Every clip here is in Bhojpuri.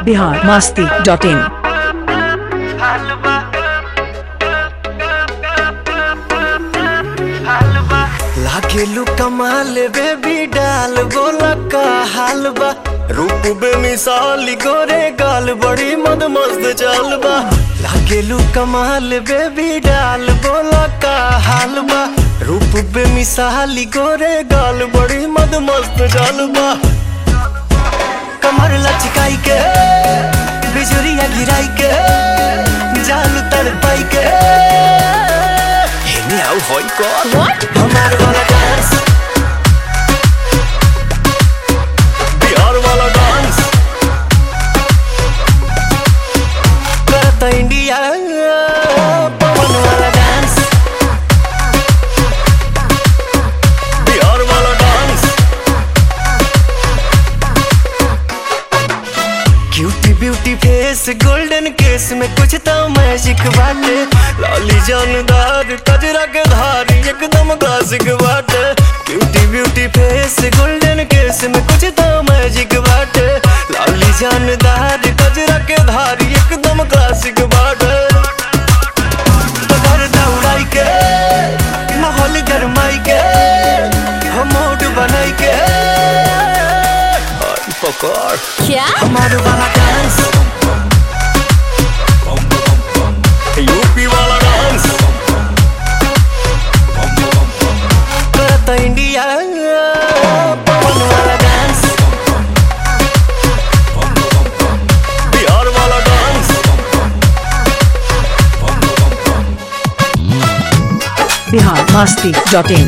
बिहार मास्ती डॉट इन लागेलू कमाल बेबी डाल बोला का हाल बा रूप बेमिसाल गोरे गाल बड़ी मद मस्त चाल बा लागेलू कमाल बेबी डाल बोला का हाल बा रूप बेमिसाल गोरे गाल बड़ी मद मस्त चाल बा कमर लचकाई के बिजुरिया गिराई के जाल तड़पाई के हेने आउ होई कौन हमार वाला डांस बिहार वाला डांस करता इंडिया पवन वाला डांस बिहार वाला dance cutie beauty face golden case में कुछ तो मैजिक बाटे लाली जानदार कजरा के धार एकदम क्लासिक बाटे cutie beauty face golden case में कुछ तो मैजिक बाटे लाली जानदार कजरा के धार एकदम क्लासिक बाटे पकड़ दौड़ाई के माहौल गरमाई के हम मूड बनाई के आई पकड़ क्या हमारे वाला डांस यूपी वाला डांस करता इंडिया पवन वाला डांस बिहार वाला dance Bihar Masti dot in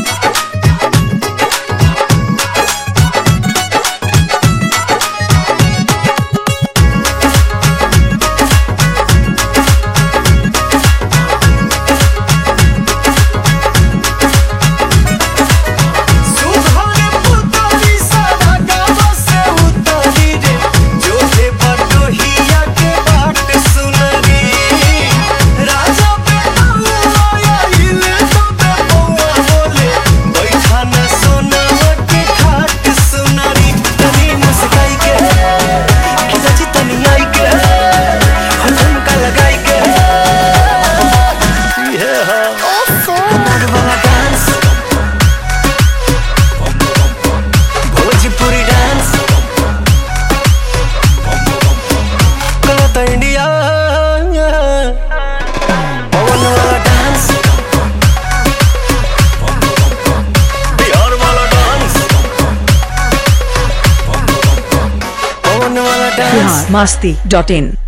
सुहाने पुतली सारा गाँव से उतरी रे जो है बटोहिया के बाट सुनरी राजा पे आया हिले तो पे बउआ बोले बैठा न सोनवा के खाट सुनरी तनी मुस्काई के खिलची तनी आई के हम का लगाई के ये है हमार वाला डांस भोजपुरी डांस करता इंडिया पवन वाला डांस बिहार वाला डांस पवन वाला डांस बिहार मास्ती डॉट इन